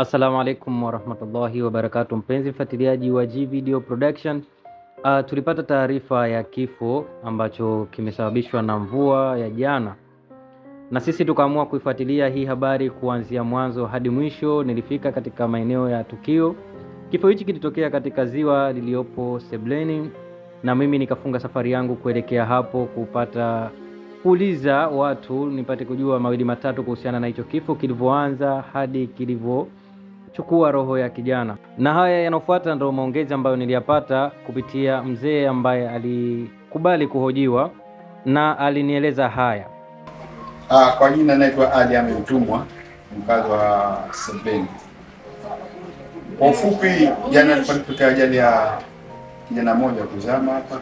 Assalamu alaikum warahmatullahi wabarakatu, mpenzi mfuatiliaji wa G Video Production. Uh, tulipata taarifa ya kifo ambacho kimesababishwa na mvua ya jana, na sisi tukaamua kuifuatilia hii habari kuanzia mwanzo hadi mwisho. Nilifika katika maeneo ya tukio. Kifo hichi kilitokea katika ziwa liliyopo Sebleni, na mimi nikafunga safari yangu kuelekea hapo kupata kuuliza watu nipate kujua mawili matatu kuhusiana na hicho kifo kilivyoanza hadi kilivyochukua roho ya kijana. Na haya yanayofuata ndio maongezi ambayo niliyapata kupitia mzee ambaye alikubali kuhojiwa na alinieleza haya. Ah, kwa jina naitwa Ali Ahmed Mtumwa, mkazi wa Sebleni. Kwa ufupi, jana ilipotokea ajali ya kijana mmoja kuzama hapa,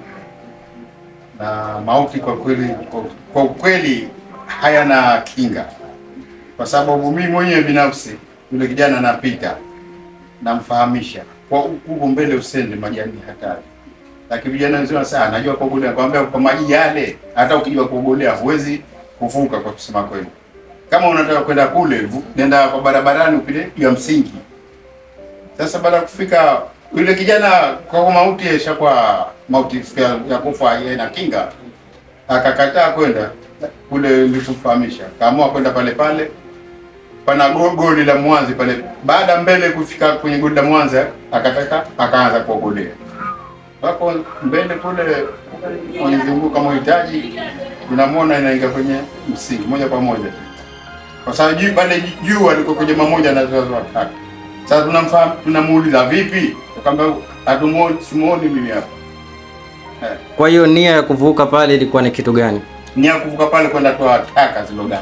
na mauti kwa kweli, kwa- kwa ukweli hayana kinga, kwa sababu mimi mwenyewe binafsi yule kijana anapita, namfahamisha kwa huko mbele usende, maji ni hatari, lakini vijana wenzao wanasema anajua kuogelea. Kwambia kwa maji yale, hata ukijua kuogelea huwezi kuvuka, kwa kusema kweli. Kama unataka kwenda kule, vu- nenda kwa barabarani upite juu ya msingi. Sasa baada ya kufika yule kijana kwa mauti yashakuwa mauti ya- ya kufa na kinga, akakataa kwenda kule nilipofahamisha, kaamua kwenda pale pale pana go- goli la Mwanzi pale. Baada mbele kufika kwenye goli la Mwanza, akataka akaanza kuogelea wako mbele kule, Mwenyezi Mungu kama uhitaji, unamwona inaingia kwenye msingi moja kwa moja, kwa sababu juu pale juu alikuwa kwenye mamoja na wazazi watatu. Sasa tunamfahamu, tunamuuliza vipi, akamwambia hatumuoni, simuoni mimi hapa. Eh, Kwa hiyo nia ya kuvuka pale ilikuwa ni kitu gani? ni ya kuvuka pale kwenda toa taka zilogani.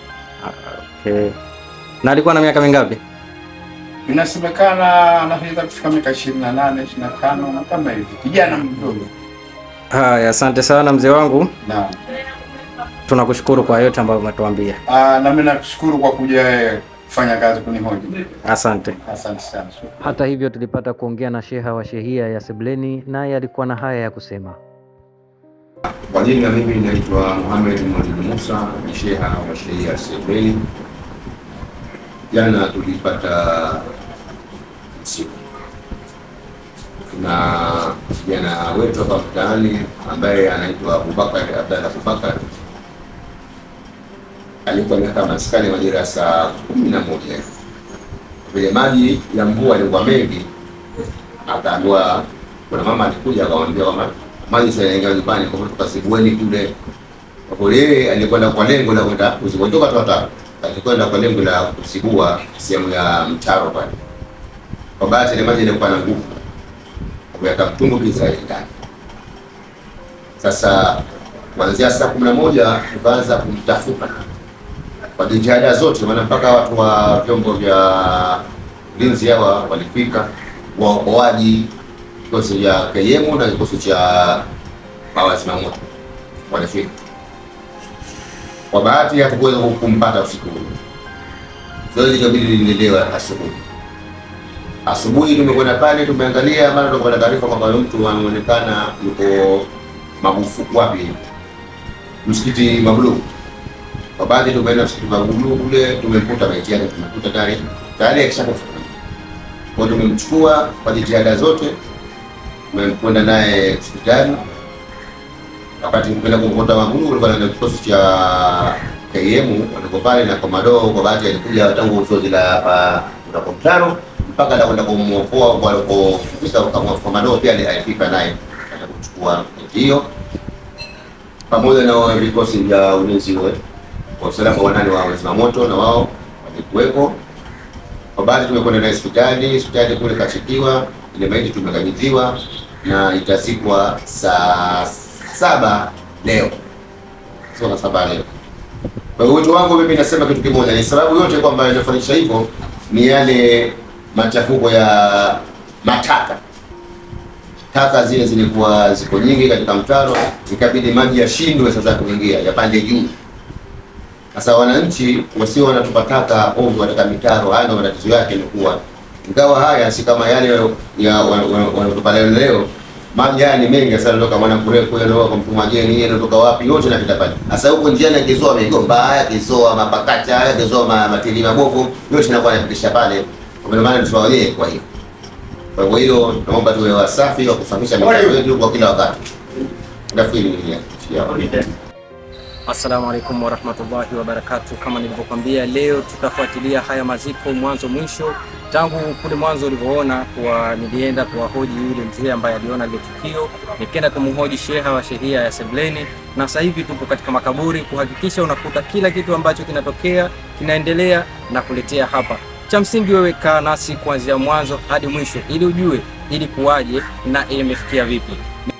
Okay. Na alikuwa na miaka mingapi? Inasemekana anaweza kufika miaka ishirini na nane ishirini na tano na kama hivi, kijana mdogo. Haya, asante sana mzee wangu, Naam. tunakushukuru kwa yote ambayo umetuambia. Ah, na mimi nakushukuru kwa kuja eh, kufanya kazi kunihoji. Asante. Asante sana. Hata hivyo tulipata kuongea na sheha wa shehia ya Sebleni, naye alikuwa na haya ya kusema. Kwa jina mimi naitwa Muhammad Mwalimu Musa, ni sheha wa sheria Sebleni. Jana tulipata siku na kijana wetu hapa mtaani ambaye anaitwa Abubakar Abdalla Abubakar alikuwa amekaa maskani majira ya saa kumi na moja hivi. vile maji ya mvua yalikuwa mengi, akaambiwa kuna mama alikuja akamwambia kwamba maji sasa yanaingia nyumbani, kwa hivyo tukasibueni kule. Kwa kweli yeye alikwenda kwa lengo la kwenda kuzikondoka tu hata alikwenda kwa lengo la kusibua sehemu ya mtaro pale. Kwa bahati ile maji ilikuwa na nguvu, yakamtumbukiza ile ndani. Sasa kuanzia saa kumi na moja tukaanza kumtafuta kwa jitihada zote, maana mpaka watu wa vyombo vya ulinzi hawa walifika, waokoaji, kikosi cha KM na kikosi cha mawazimamoto walifika. Kwa bahati hatukuweza kumpata usiku ule, zoezi likabidi liendelewe asubuhi. Asubuhi tumekwenda pale, tumeangalia, mara tukapata taarifa kwamba mtu anaonekana yuko magufu wapi, msikiti Mabluu kwa baadhi tumeenda msikiti Magulu kule, tumemkuta maiti yake, tumekuta tayari tayari akishakufa. Kwa hiyo tumemchukua kwa jitihada zote, tumekwenda naye hospitali. Wakati tumeenda kumkuta Magulu, kulikuwa na kikosi cha KM waliko pale na komando. Kwa bahati alikuja tangu zoezi la hapa kunako mtaro mpaka anakwenda kumwokoa kwa alipofika kama komando, pia alifika naye akaenda kumchukua maiti hiyo pamoja na vikosi vya ulinzi we kwa usalama wanane wa wazimamoto na wao walikuwepo. Kwa bahati tumekwenda naye hospitali, hospitali kule kachikiwa, ile maiti tumekabidhiwa na itazikwa saa saba leo, sio saa saba leo. Kwa hiyo wito wangu mimi nasema kitu kimoja, ni sababu yote kwamba inafanikisha hivyo ni yale machafuko ya mataka taka zile zilikuwa ziko nyingi katika mtaro, ikabidi maji yashindwe sasa kuingia yapande juu. Sasa wananchi wasio wanatupa taka ovyo katika mitaro, haya ndio matatizo yake ilikuwa. Ingawa haya si kama yale ya wanatupa leo leo, maji haya ni mengi sana, kutoka Mwanamkureku yanatoka kwa Mtumajeni, yanatoka wapi, yote yanapita pale. Sasa huko njiani akizoa migomba, akizoa mapakacha, akizoa ma- matili mabovu, yote inakuwa yanapitisha pale Kwa maana tusiwaolee kwa hiyo. Kwa hivyo hilo naomba tuwe wasafi wa kusafisha mitandao yetu kwa kila wakati. Nafikiri ni ya. Assalamu alaikum warahmatullahi wabarakatu. Kama nilivyokwambia, leo tutafuatilia haya maziko mwanzo mwisho, tangu kule mwanzo ulivyoona kuwa nilienda kuwahoji yule mzee ambaye aliona lile tukio, nikaenda kumhoji sheha wa shehia ya Sebleni, na sasa hivi tupo katika makaburi kuhakikisha unakuta kila kitu ambacho kinatokea kinaendelea na kuletea hapa. Cha msingi wewe kaa nasi kuanzia mwanzo hadi mwisho, ili ujue ili kuwaje na imefikia vipi.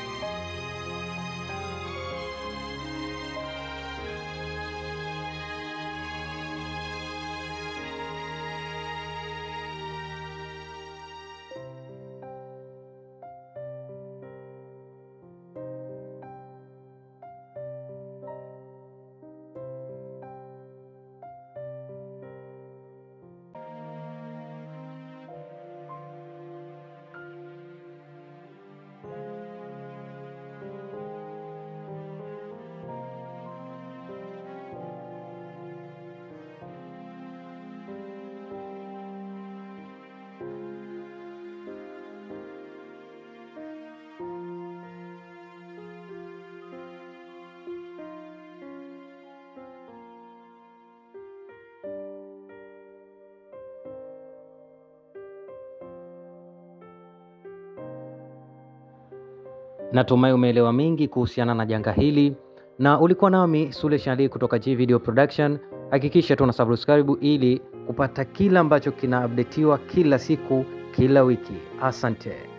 Natumai umeelewa mengi kuhusiana na janga hili, na ulikuwa nami Sule Shali kutoka G Video Production. Hakikisha tuna subscribe ili kupata kila ambacho kina updateiwa kila siku, kila wiki. Asante.